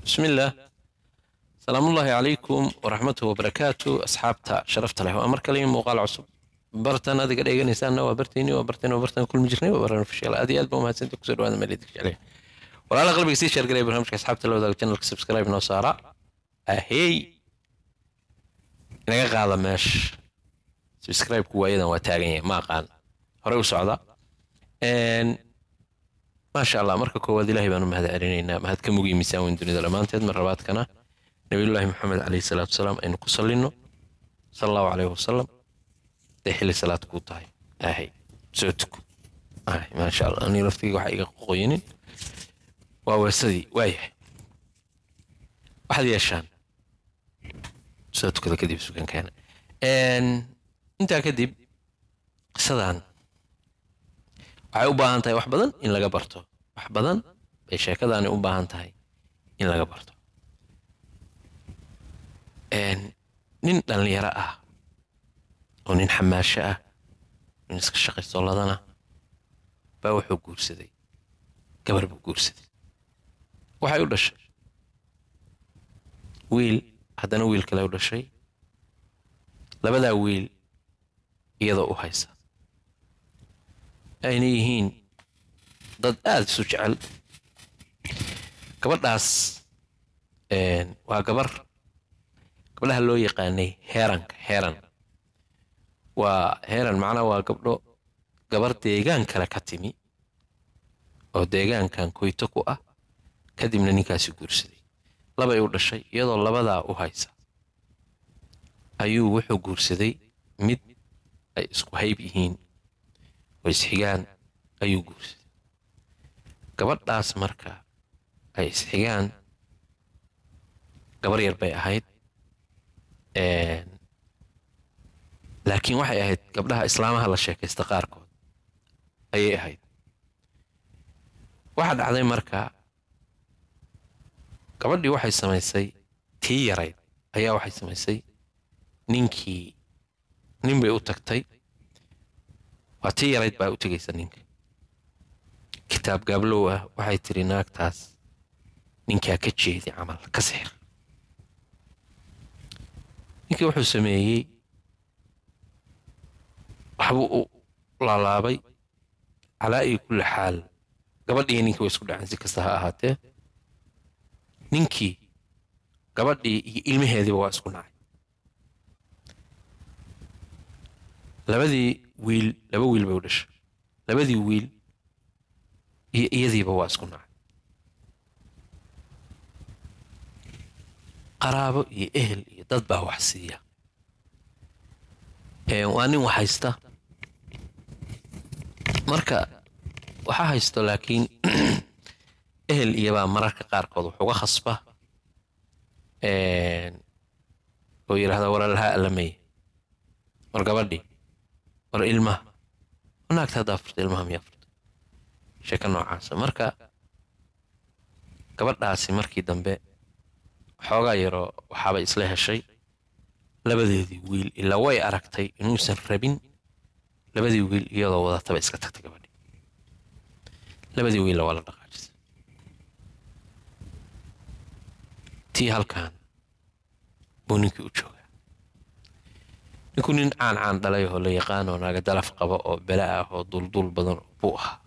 بسم الله سلام الله عليكم ورحمته وبركاته أصحابتا شرفت له أمر كلمة مقال عصب برتن هذه قد إيجان إنسان نوا برتيني وبرتن وبرتن كل مجرني وبرنا في الشيء هذه ألبوم هذا سنتك سر وهذا ملي دك عليه ولا الأغلب يصير شر قريب برنامج أصحابتا لو ذاك channel سبسكرايب نو سارة أهي naga qaada meesha subscribe-ku waayadan waa taagan yahay ma aqaan horey u socda maasha allah marka koowaad ilaahay baan u mahad celinaynaa mahad ka mugiy miisaan weyn dunida dhammaanteed mar labaadkana nabiyullaahi maxamed calayhi salaatu wasalaam aynu ku sallinno sala allahu calayhi wasalam dee xilli salaad kuu tahay ahay soo tuko ahay maasha allah anii laftiga waxa iga qoqoyinin waa weesadii waayahay waxaad yeeshaan soo tukada kadib sugankeena intaa kadib qisadan waxay u baahan tahay wax badan in laga barto wax badan bay sheekadaani u baahan tahay in laga barto nin dhallinyaro ah oo nin xamaasho ah nin iska shaqaysto ladana baa wuxuu guursaday gabar buu guursaday waxay u dhashay wiil haddana wiil kale u dhashay labadaa wiil iyadoo u haysa ayna yihiin dad aada isu jecel gabadhaas waa gabar gabdhaha loo yaqaanay heeranka heeran waa heeran macnaa waa gabdho gabar deegaan kale ka timi oo deegaankan koyto ku ah kadibna ninkaasi guursaday labay u dhashay iyadoo labadaa u haysa ayuu wuxuu guursaday mid ay isku hayb yihiin oo isxigaan ayuu guursaday gabadhaas marka ay isxigaan gabar yar bay ahayd laakiin waxay ahayd gabdhaha islaamaha la sheekaysta qaarkood ayay ahayd waxaa dhacday marka gabadhii waxay samaysay tii yarayd ayaa waxay samaysay ninkii nin bay u tagtay waa tii yarayd baa u tegaysa ninka kitaab gaablow ah waxay tiri naagtaas ninkaa ka jeedi camal ka sixir ninkii wuxuu sameeyey waxbuu u laalaabay calaa iyo kulli xaal gabadhii ninkii way isku dhaceen si kasta ha ahaatee ninkii gabadhii iyo ilmaheediiba waa isku nacay labadii wiil laba wiil bay u dhashay labadii wiil iyo iyadiiba waa isku nacay qaraabo iyo ehel iyo dad baa wax siiya waa nin wax haysta marka waxa haysto laakiin ehel iyobaa mararka qaarkood wax uga khasba oo yidhahda walaalhaa allameye war gabadhii war ilmaha naagta haddaa furta ilmaha miyaa furta sheeko noocaasa marka gabadhaasi markii dambe xoogaa yaroo waxaabay isla heshay labadeedii wiil ilaa way aragtay inuusan rabin labadii wiil iyadoo wadataba iska tagtay gabadhii labadii wiilla waa la dhaqaajisay tii halkan buu ninkii u joogaa ninku nin caan caan dhalay oo la yaqaan oo naaga dalaf qaba oo bela ah oo dulduul badan buu ahaa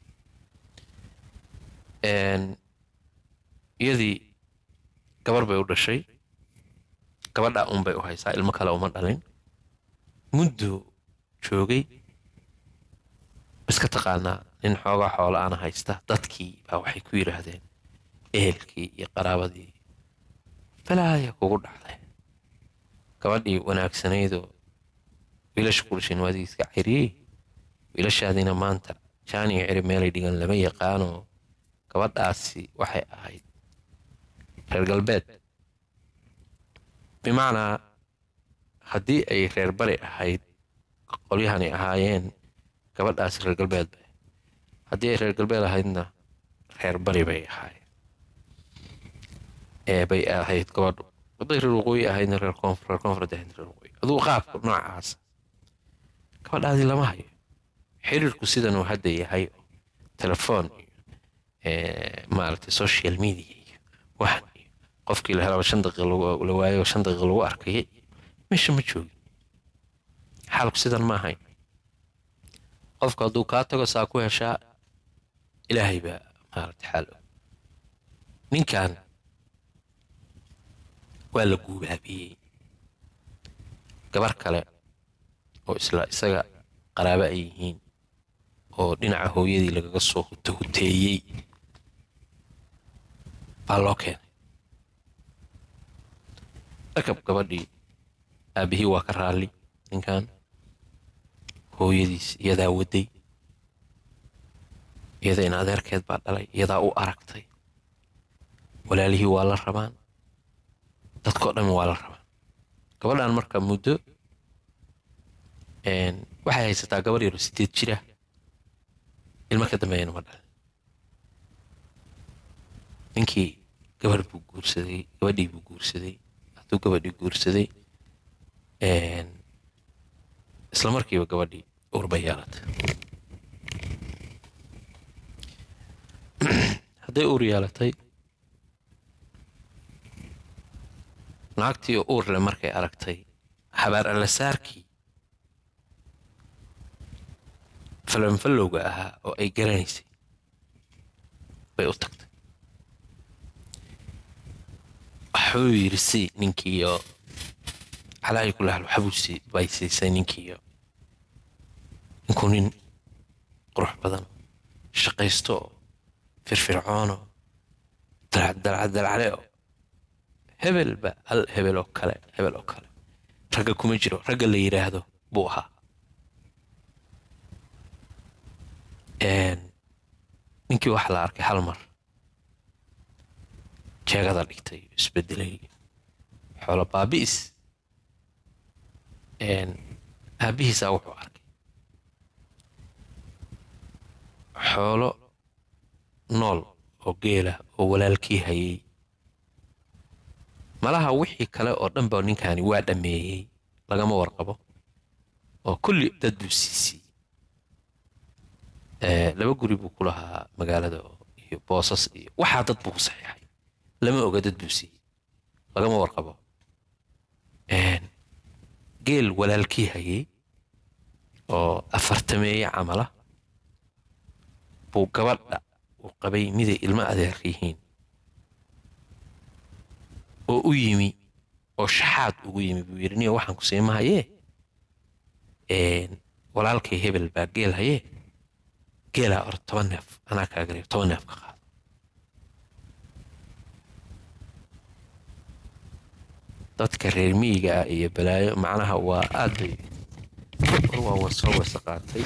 iyadii gabar bay u dhashay gabadhaa un bay u haysaa ilmo kale uma dhalin muddo joogay iska taqaanaa nin xoogaa xoola ana haysta dadkii baa waxay ku yidhaahdeen ehelkii iyo qaraabadii balaaya kugu dhacday gabadhii wanaagsanaydoo wiilasha ku dhashayn waadii iska ciriyey wiilashaadiina maanta jaaniyo ciri meelay dhigan lama yaqaanoo gabadhaasi waxay ahayd reer galbeed bimacnaa haddii ay reer bari ahayd qolyahani ahaayeen gabadhaasi reer galbeed bay haddii ay reer galbeed ahaydna reer bari bay ahaayeen ee bay ahayd gabadhu hadday reer waqooyi ahaydna reer koonfur reer koonfureed ahayd reer waqooyi aduu qaabka noocaas gabadhaadii lama hayo xiriirku sidan uu hadda yahay telefoon iyo maaragtay social media iyo waxan iyo qofkii la helaba shan daqiiqa lagu- la waayo shan daqiiqa lagu arkayay meesha ma joogin xaalku sidan ma ahayn qofku hadduu kaa tago saa ku heshaa ilaahay baa maarata xaal og ninkan waa la guubaabiyey gabar kale oo isla isaga qaraabo ay yihiin oo dhinaca hooyadii lagaga soo huto huteeyey baa loo keenay rakab gabadhii aabihii waa ka raalli ninkan hooyadiis iyadaa waday iyada in adeerkeed baa dhalay iyadaa u aragtay walaalihii waa la rabaan dadkao dhan waa la rabaan gabadhan marka muddo een, waxay haysataa gabar yaro sideed jira ilmo ka dambeeyana ma dhalin ninkii gabar buu guursaday gabadhii buu guursaday hadduu gabadhii guursaday een, isla markiiba gabadhii uur bay yeelatay hadday uur yeelatay naagtii oo uur leh markay aragtay habaar allasaarkii falanfallowga ahaa oo ay garanaysay bay u tagtay waxuu yidhi si ninkiiyo calaayi ku lahal waxbuu sii bay siisay ninkiiyo ninkuu nin qurux badan shaqaysto oo firfircoono dalcadalcadalcale oo hebelba hal hebel oo kale hebel oo kale ragga kuma jiro ragga la yidhaahdo buu ahaa Een, ninkii waxaa la arkay hal mar jeegada dhigtay isbedelay xoolo baabi'is Een, aabbihiisaa wuxuu arkay xoolo nool oo geela oo walaalkii hayay malaha wixii kale oo dhan ba ninkani waa dhammeeyey lagama warqabo oo kulli dad buu siisiyey Ee, laba guri buu ku lahaa magaalada oo- iyo boosas iyo waxaa dad buu ku saxiixay lama oga dad buu siiyey lagama warqabo Een, geel walaalkii hayay oo afartameeye camala buu gabadha uu qabay miday ilmo adeerka yihiin oo u yimi oo shaxaad ugu yimi buu yidhi niyo waxaan ku siimahayee Een, walaalkay hebel baa geel hayee geelaa or toban neef anaa kaaga reeb toban neef ka qaado dadka reer miyiga ah iyo balaayo macnaha waa aad bay war waa wa soo wasa qaatay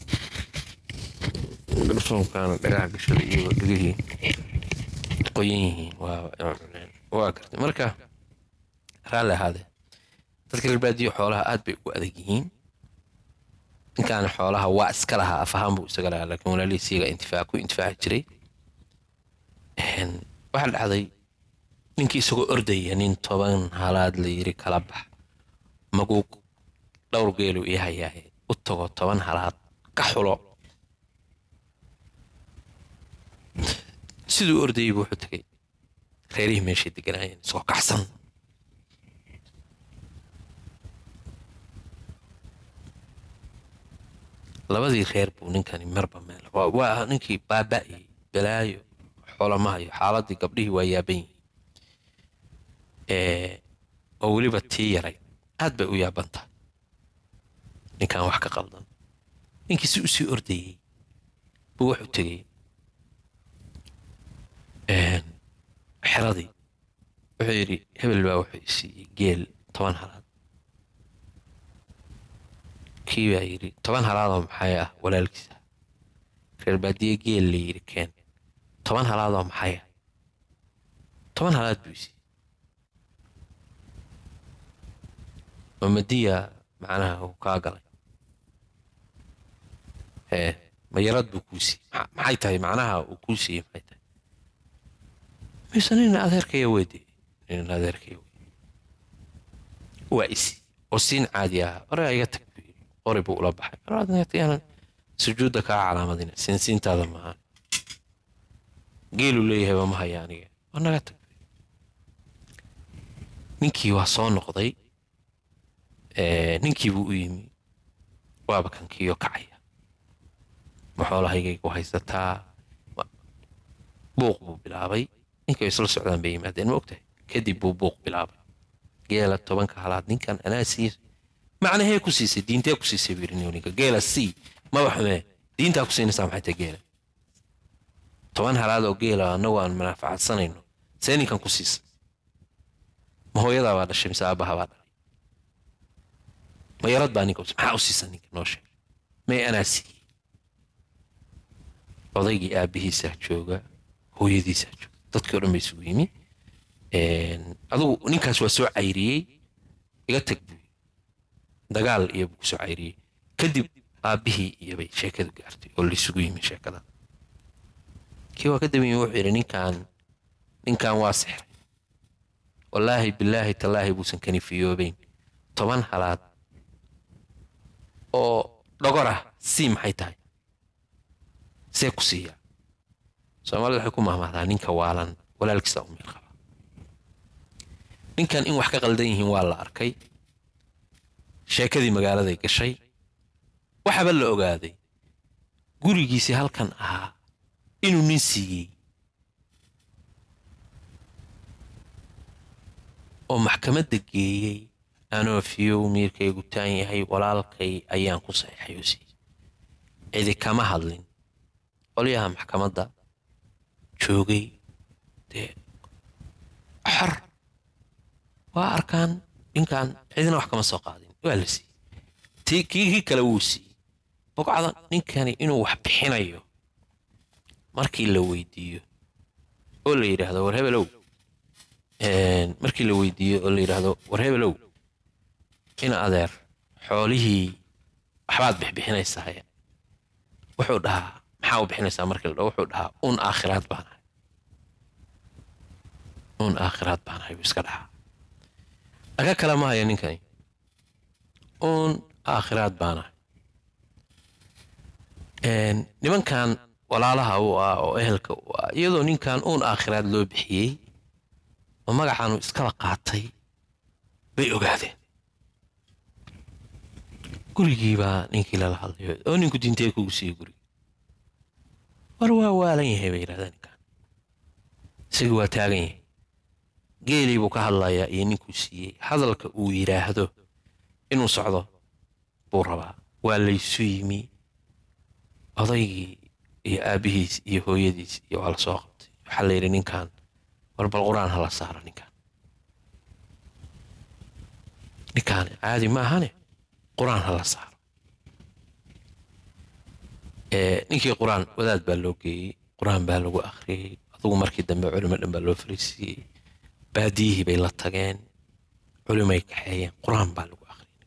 garsoonkaana dhagaha gashada iyagoo dhegihii qoyan yihiin waa waa gartay marka raalli ahaadee dadka reer baadiyo xoolaha aad bay ugu adag yihiin ninkaan xoolaha waa iska lahaa af ahaan buu isaga lahaa laakiin walaalihiis iyaga intifaac ku intifaaci jiray Een, waxaa dhacday ninkii isagoo ordaya nin toban halaad la yiri kala bax maguug dhowr geelu ii hayaaye u tago toban halaad ka xulo siduu ordayay buu wuxuu tegay reerihii meeshay deganaayeen isagoo kacsan labadii reer buu ninkani marba meel waa- waa ninkii baaba'yay balaayo xoolama hayo xaaladii gabdhihii waa yaaban yihiin Ee, oo weliba tii yaray aad bay u yaaban tahay ninkan wax ka qaldan ninkii si usii ordayey buu wuxuu tegey Een, xeradii wuxuu yidhi hebel baa wuxuu i siiyey geel toban halaad kii baa yidhi toban halaadoo maxay ah walaalkiisa reer baadiye geel la yidhi keen toban halaadoo maxay ah toban halaad buu isiiyey mamadiya macnaha uu kaa galay ee mayarad buu kuu siiyey Ma- maxay tahay macnaha uu kuu siiyey maxay tahay mise nin adeerkaya weyde nin adeerkaya weyde waa isi oo siin caadi ah ore iga tag buu yidhi qori buu ula baxay maraadan sujuudda kaa calaamadina siinsiintaada maahan geelu leeyahay waa ma haya aniga waa naga tag ninkii waa soo noqday ee, ninkii buu u yimi waaba kankiiyo kacaya ma xoolahaygaygu haysataa Ma- buuq buu bilaabay ninkay isla socdaan bay yimaadeen ma ogtahay kadib buu buuq bilaabay geela tobanka halaad ninkan anaa sii macnahee ku siisay diintee ku siisay buu yidhi nin ninka geela sii maba xumee diintaa ku siinaysaa maxay tahay geela toban halaad oo geela annagu aan manaafacaadsanayno see ninkan ku siisay ma hooyadaa baa dhashay mise aabbaha baa dhalay ma yarad baa ninka u siisay? maxaa u siisa ninka noo sheeg may anaa siiyey odaygii aabbihiisaa jooga hooyadiisaa jooga dadkii o dhan ba isugu yimi Een, adigu ninkaas waa soo cayriyey iga tag buu yidhi. dagaal iyo buu kusoo cayriyey kadib aabbihii iyo bay sheekadu gaartay oo laisugu yimi sheekada kii waa ka daba yimi wuxuu yidhi ninkan ninkan waa sixray wallaahi bilaahi tallaahi buusan kanifiyoobeyn toban halaad oo dhogor ah sii maxay tahay see ku siiya soomaalida waxay ku mahmahdaa ninka waalan walaalkiisa u meel qaba ninkan in wax ka qaldan yihiin waa la arkay sheekadii magaaladay gashay waxaba la ogaaday gurigiisii halkan ahaa inuu nin siiyey oo maxkamadda geeyey anoo fiyow miirkaygu taan yahay walaalkay ayaan ku saxiixay oo siiyey cidi kama hadlin qolyaha maxkamadda joogay dee xor waa arkaan ninkan cidina wax kama soo qaadin waa la siiyey tii kii kii kale wuu siiyey bogcada ninkani inuu wax bixinayo markii la weydiiyo oo la yidhaahdo war hebelow een, markii la weydiiyo oo la yidhaahdo war hebelow ina adeer xoolihii waxbaad bixbixinaysaa wuxuu dhahaa maxaa u bixinaysaa markii la dhaho wuxuu dhahaa un aakhiraad baan ahay un aakhiraad baan ahay buu iska dhahaa aga kale ma haya ninkani un aakhiraad baan ahay Een, nimankan walaalaha u ah oo ehelka u ah iyadoo ninkan uun aakhiraad loo bixiyey oo magacaanu iskala qaatay bay ogaadeen gurigii baa ninkii lala hadlayo oo ninku diintee kugu siiyey guriga war waa waalan yahay bay yidhahdeen ninkan isagii waa taagan yahay geelii buu ka hadlayaa iyo ninkuu siiyey hadalka uu yidhaahdo inuu socdo buu rabaa waa laysu yimi odaygii iyo aabbihiis iyo hooyadiis iyo waa la soo qabtay waxaa la yidhi ninkan war bal qur-aan hala saaro ninkan ninkaan caadi ma ahane qur-aan hala saaro Ee, ninkii qur-aan wadaad baa loo geeyey qur-aan baa lagu akhriyey adugu markii dambe culimo dhan baa loo fariisiiyey baadiyihii bay la tageen culimay kaxeeyeen qur-aan baa lagu akhriyey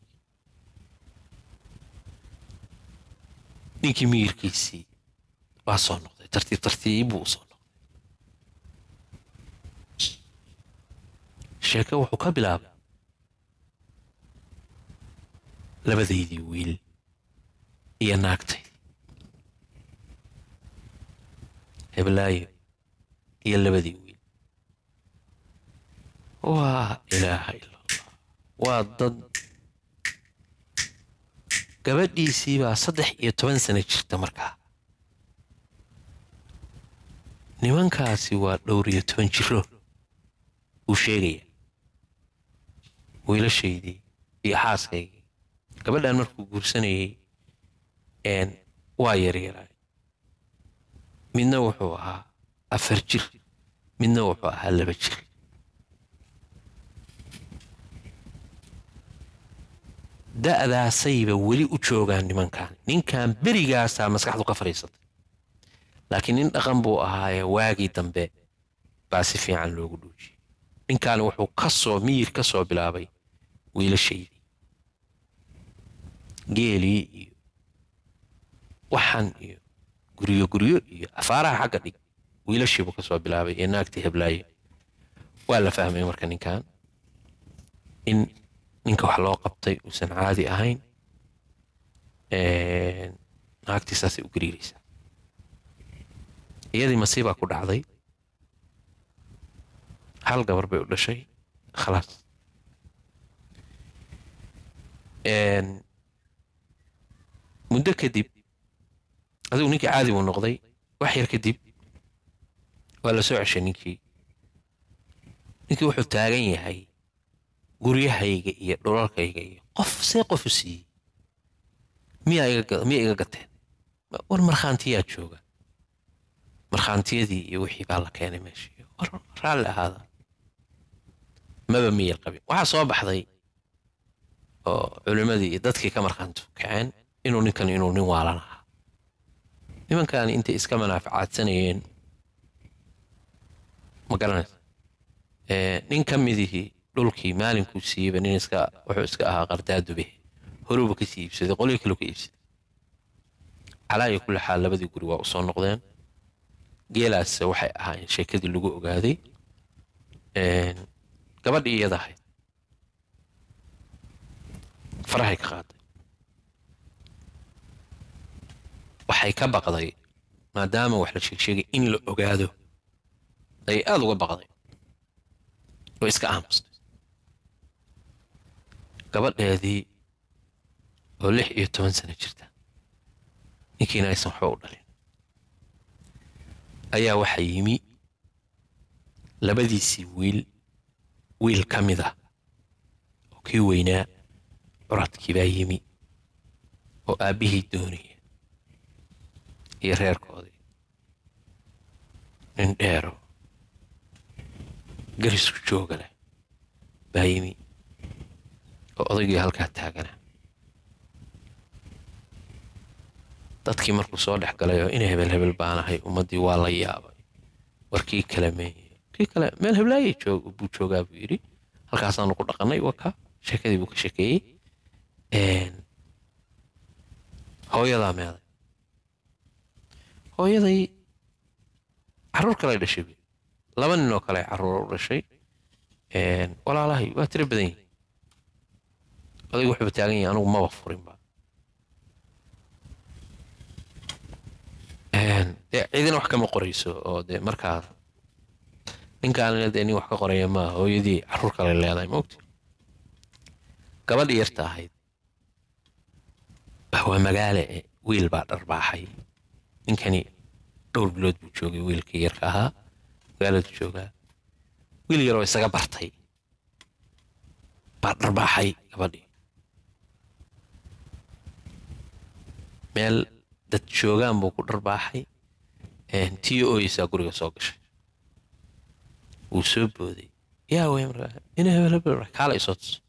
ninkii miyirkiisii waa soo noqday tartiib tartiib buu u soo noqday sheeke wuxuu ka bilaabay labadaydii wiil iyo naagtay heblaayo iyo labadii wiil waa ilaaha ila allah waa dad gabadhiisii baa saddex iyo toban sano jirta markaa nimankaasi waa dhowr iyo toban jiro uu sheegaya wiilashaydii iyo xaaskaygii gabadhan markuu guursanayay een waa yaryaray midna wuxuu ahaa afar jir midna wuxuu ahaa laba jir da'daasayba weli u joogaan nimankan ninkan berigaasaa maskaxdu ka fadhiisatay laakiin nin dhaqan buu ahaaye waagii dambe baa si fiican loogu dhuujiyey ninkan wuxuu ka soo miyir ka soo bilaabay wiilashaydii geelii iyo waxan iyo guryo guryo iyo afaaraha xagga dhig wiilashiibuu ka soo bilaabay iyo naagtii heblaaye waa la fahmay marka ninkan in ninka wax loo qabtay uusan caadi ahayn naagtii saasay u gariiraysaa iyadii masiibaa ku dhacday hal gabar bay u dhashay khalaas muddo kadib adigu ninkii caadi buu noqday wax yar kadib waa la soo ceshay ninkii ninkii wuxuu taagan yahay guryahayga iyo dhulalkayga iyo qof see qof u siiyey miyaa iga miya iga gateen war markhaantiyaa jooga markhaantiyadii iyo wixii baa la keenay meeshii war raalli ahaada maba miyay qabin waxaa soo baxday oo culimmadii iyo dadkii ka markhaantu kaceen inuu ninkan inuu nin waalan ahaa nimankan intay iska manaafacaadsanayeen ma garanaysa nin ka midihii dhulkii maalinkuu siiyeyba nin iska wuxuu iska ahaa qardaadube horuuba ka sii iibsaday qolyo kaloo ka iibsaday calaa iyo kulli xaal labadii guri waa u soo noqdeen geelaas waxay ahaayeen sheekadii lagu ogaaday gabadhii iyada ahayd farahay ka qaaday waxay ka baqday maadaama wax la sheegsheegay in la ogaado ayay aada uga baqday oo iska aamustay gabadheedii oo lix iyo toban sano jirta ninkiina aysan waxba u dhalin ayaa waxaa yimi labadiisii wiil wiil ka mid ah oo kii weynaa curadkii baa yimi oo aabbihii doonaya iyo reerkoodii nin dheero garisku jooga leh baa yimi oo odaygii halkaa taagana dadkii markuu soo dhex galay oo ina hebel hebel baanahay ummaddii waa la yaabay war kii kale meeye kii kale meel heblaayay joog buu joogaa buu yidhi halkaasaanu ku dhaqannay waka sheekadii buu ka sheekeeyey hooyadaa meeday hooyaday carruur kale dhashay buy laba nin oo kale carruur u dhashay walaalahay waa tiro badan yihin odaygu wuxuuba taagan yahay anugu maba furinba dee cidina wax kama qorayso oo dee markaa ninkaanina dee nin wax ka qoraya maaha hooyadii carruur kale leedahay maogti gabadhii yarta ahayd waa magaale e wiil baa dharbaaxay ninkani dhowr bilood buu joogay wiilkii yarka ahaa magaaladu joogaa wiil yaroo isaga bartay baa dharbaaxay gabadhii meel dad joogaan buu ku dharbaaxay tii ooyeysaa guriga soo gashay wuu soo booday yaa wey markaa ina hebel hebel kaala isoo tuso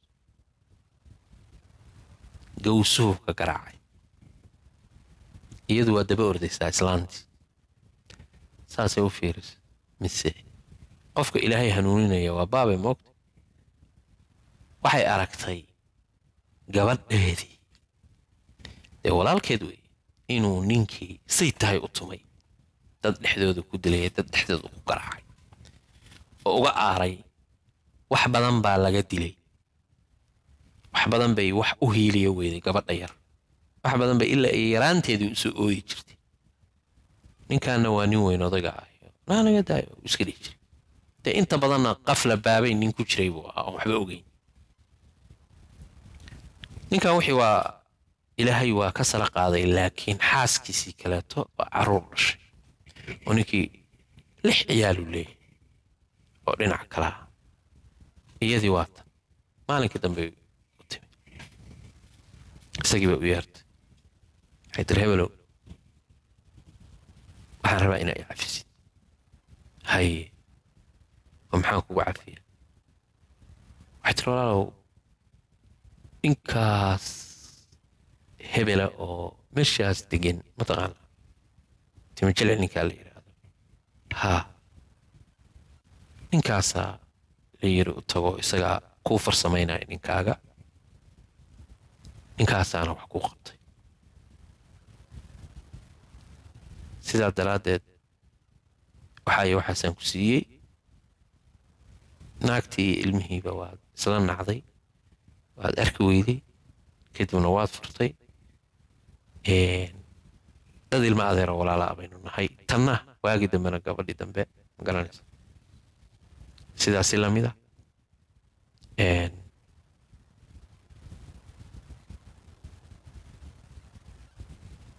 gawsuhu ka garaacay iyadu waa daba ordaysaa islaantii saasay u fiirisa mise qofka ilaahay hanuuninaya waa baabay moogta waxay aragtay gabadheedii dee walaalkeed wey inuu ninkii say tahay u tumay dad dhexdooda ku dilaya dad dhexdooda ku garaacay oo uga aaray wax badan baa laga dilay wax badan bay wax u hiiliya weyday gabadha yar wax badan bay ilaa ay yaraanteedii usoo ooyi jirtay ninkaana waa nin weyn odayga ah naanaga daayo iska dhihi jiray dee inta badanna qafla baabay nin ku jiray buu ahaa oon waxba ogeyn ninkan wixii waa ilaahay waa ka sala qaaday laakiin xaaskiisii kaleeto waa carruur dhashay oo ninkii lix ciyaaluu leeyahay oo dhinac kalaa iyadii waa tan maalinkii dambe u timi isagii baa u yeertay waxay tiri hebelow waxaan rabaa inaa i cafisid haye oo maxaan kugu cafiya waxay tiri walaalow ninkaas hebela oo meeshaas degan mataqaana timajele ninkaa la yidhaahdo haa ninkaasaa la yiri u tago isagaa kuu farsamaynaya ninkaaga ninkaasaana wax kuu qabtay sidaa daraaddeed waxaayo waxaasaan ku siiyey naagtii iyo ilmihiiba waad isla nacday waad arki weyday kadibna waad furtay dad ilma adeero walaalaa baynu nahay tanna waagii dambena gabadhii dambe ma garanaysa sidaasi lamida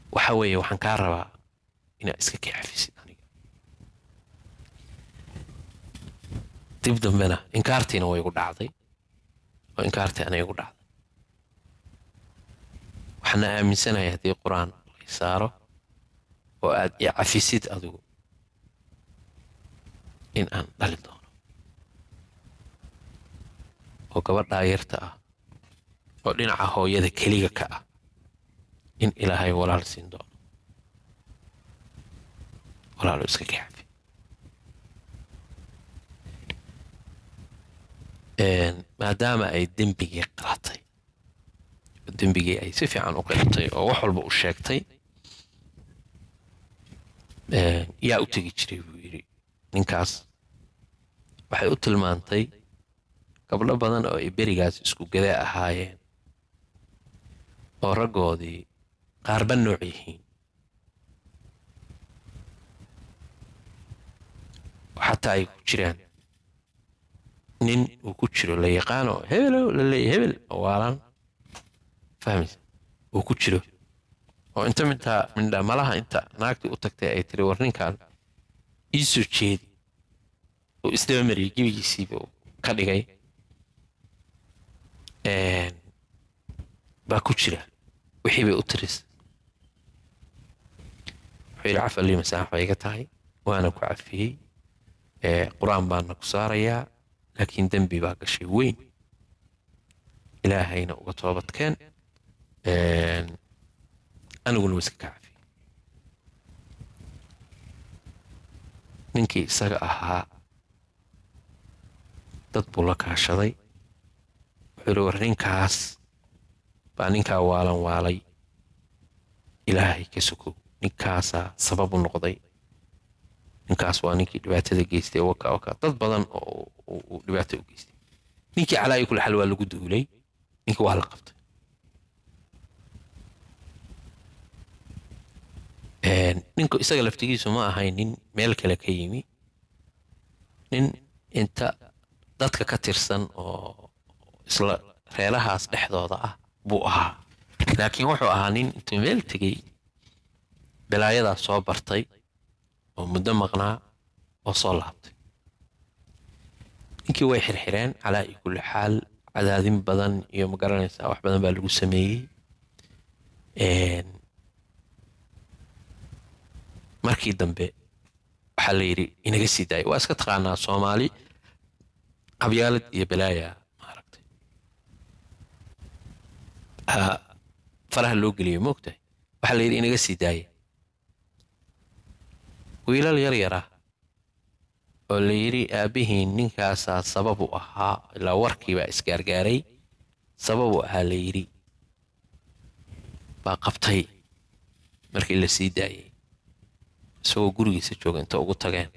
waxa weeye waxaan kaa rabaa inaad iska kii cafisid aniga dib dambena inkaartiina way igu dhacday oo inkaartii ana igu dhacday waxaana aaminsanahay haddii qur-aan lay saaro oo aad i cafisid adigu in aan dhali doono oo gabadhaa yarta ah oo dhinaca hooyada keliga ka ah in ilaahay walaal siin doono walaalo iska kaxafi maadaama ay dembigii qalatay oo dembigii ay si fiican u qilatay oo wax walba u sheegtay yaa u tegi jiray buu yidhi ninkaas waxay u tilmaantay gabdho badan oo ay berigaas isku gada ahaayeen oo raggoodii qaarba nooc yihiin oo xataa ay ku jiraan nin uu ku jiro la yaqaano hebelow la leeya hebel oo waalaan fahmaysa uu ku jiro oo inta mintaa mindha malaha inta naagtii u tagtay ay tiri war ninkan ii soo jeedi uu isdaba mariyay gebigiisiiba ka dhigay baa ku jira wixii bay u tiris wuxuu yidhi caf allii masaax bay iga tahay waana ku cafiyey qur-aan baana ku saarayaa laakiin dembi baa gashay weyn ilaahayna uga toobadkeen aniguna wa iska ka cafiyey ninkii isaga ahaa dad buu la kaashaday wuxuu yidhi war ninkaas baa ninkaa waalan waalay ilaahay ka sokow ninkaasaa sabab u noqday ninkaas waa ninkii dhibaatada geystay waka waka dad badan oo uu dhibaato u geystay ninkii calaayi kula xal waa lagu duulay ninkii waa la qabtay ninku isaga laftigiisu ma ahayn nin meel kale ka yimi nin inta dadka ka tirsan oo isla reelahaas dhexdooda ah buu ahaa laakiin wuxuu ahaa nin intuu meel tegey balaayadaas soo bartay oo muddo maqnaa oo soo laabtay ninkii way xirxireen calaa iyo kulli xaal cadaadin badan iyo magaranaysaa wax badan baa lagu sameeyey markii dambe waxaa la yidhi inaga sii daaya waa iska taqaanaa soomaali qabyaalad iyo balaaya maaragtay faraha loo geliyo moogtahay waxaa la yidhi inaga sii daaya wiilal yar yar ah oo la yidhi aabbihiin ninkaasaa sabab u ahaa ilaa warkiibaa isgaargaaray sabab u ahaa la yidhi baa qabtay markii la sii daayay isagoo gurigiisa jooga inta ugu tageen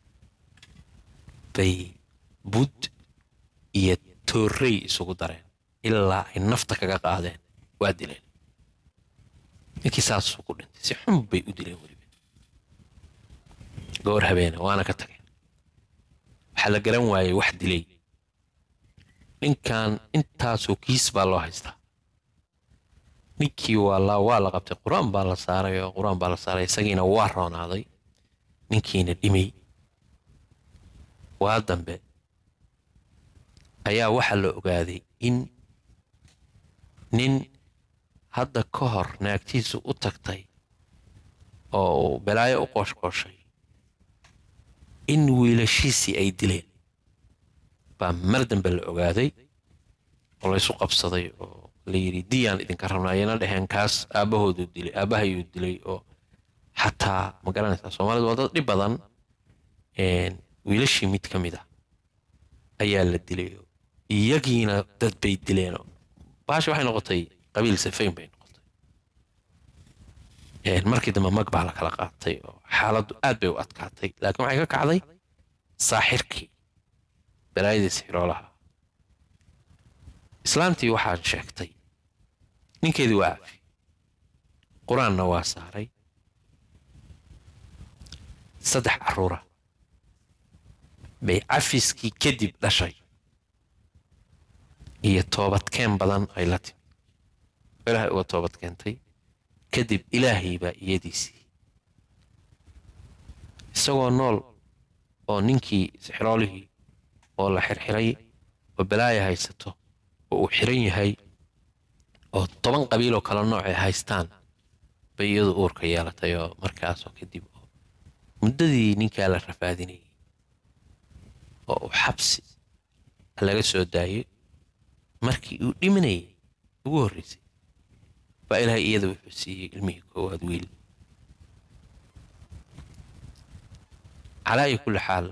bay bud iyo toorrey isugu dareen ilaa ay nafta kaga qaadeen waa dileen ninkii saasuu ku dhintay si xun bay u dileen weliba goor habeena waana ka tageen waxaa la garan waayey wax dilay ninkan intaasoo kiis baa loo haystaa ninkii waa la waa la qabtay qur-aan baa la saaray oo qur-aan baa la saaray isagiina waa roonaaday ninkiina dhimay waa dambe ayaa waxaa la ogaaday in nin hadda ka hor naagtiisu u tagtay oo uu balaayo u qooshqooshay in wiilashiisii ay dileen baa mar dambe la ogaaday oo laysu qabsaday oo la yidhi diyaan idinka rabnaa ayana dheheen kaas aabbahoodu dilay aabbahayuu dilay oo xataa ma garanaysaa soomaalidu waa dad dhib badan wiilashii mid ka mid ah ayaa la dilay oo iyagiina dad bay dileenoo baashi waxay noqotay qabiil safayn bay noqotay markii dambe mag baa la kala qaatay oo xaaladdu aad bay u adkaatay laakiin waxay ka kacday saaxirkii balaayadii sixiroolaha islaantii waxaa sheegtay ninkeedii waa cafi qur-aanna waa saaray saddex carruura bay cafiskii kadib dhashay iyo toobadkeen badan ay la timid ilaahay uga toobad keentay kadib ilaahay baa iyadiisii isagoo nool oo ninkii sixiroolihii oo la xirxiray oo balaaya haysato oo uu xiran yahay oo toban qabiiloo kala nooc ay haystaan bay iyadu uurka yeelatay oo markaasoo kadib oo muddadii ninkaa la rafaadinayay oo uu xabsi laga soo daayay markii uu dhimanayay ugu horreysay baa ilaahay iyada wuxuu siiyey ilmihii koowaad wiil calaa iyo kulli xaal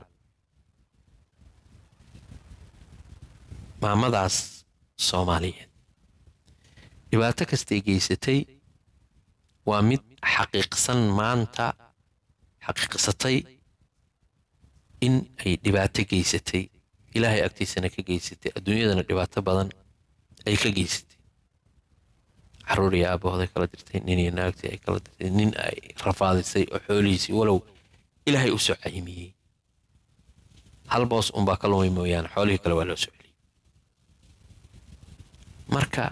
maamadaas soomaaliyeed dhibaato kastay geysatay waa mid xaqiiqsan maanta xaqiiqsatay in ay dhibaato geysatay ilaahay agtiisana ka geysatay adduunyadana dhibaato badan ay ka geysatay caruur iyo aabahooday kala dirtay nin iyo naagtii ay kala dirtay nin ay rafaadisay oo xoolihiisii walow ilaahay u soo caymiyey hal boos unbaa ka lumay mooyaane xoolihii kale waa loo soo celiyey marka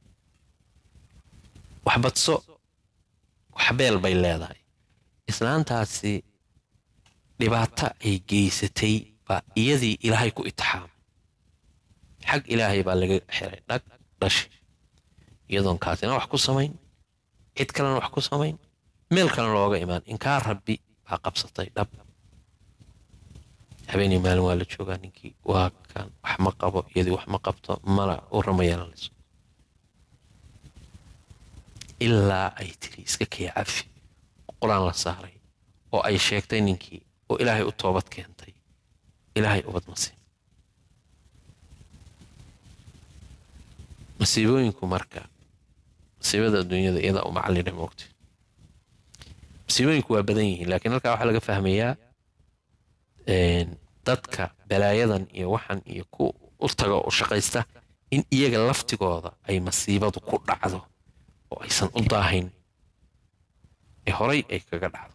wax badso wax beel bay leedahay islaantaasi dhibaato ay geysatay baa iyadii ilaahay ku itixaamay xag ilaahay baa laga xiray dhag dhashi iyadoon kaasina wax ku samayn cid kalena wax ku samayn meel kalena looga imaan inkaa rabbi baa qabsatay dhab habeenii maalin waa la joogaa ninkii waa kan wax ma qabo iyadii wax ma qabto mala u rama yeelanayso ilaa ay tiri iska kaya cafi qur-aan la saaray oo ay sheegtay ninkii oo ilaahay u toobad keentay ilaahay ubad masiib masiibooyinku marka masiibada adduunyada iyadaa u macallina moogta masiibooyinku waa badan yihiin laakiin halkaa waxaa laga fahmayaa dadka balaayadan iyo waxan iyo ku u taga u shaqaysta in iyaga laftigooda ay masiibadu ku dhacdo oo aysan u daahayn ee horay ay kaga dhacdo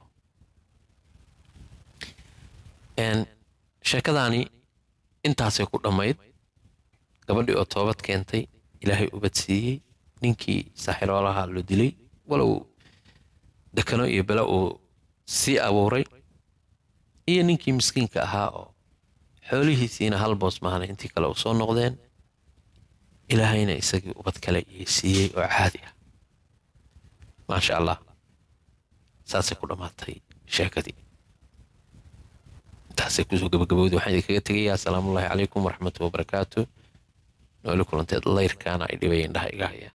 sheekadaani intaasay ku dhammayd gabadhii oo toobad keentay ilaahay ubad siiyey ninkii saaxiroolaha lo dilay walow dekano iyo bele uu sii abuuray iyo ninkii miskiinka ahaa oo xoolihiisiina hal boos maahna intii kale u soo noqdeen ilaahayna isagii ubad kale iyo siiyey oo caadi ah maasha allah saasay ku dhammaatay sheekadii intaasay kusoo gabagabowday waxaan idinkaga tegayaa asalaamullaahi calaykum waraxmatu wabarakaatu nooli kulanteed layrkaana ay dhibayeen dhaha iga haya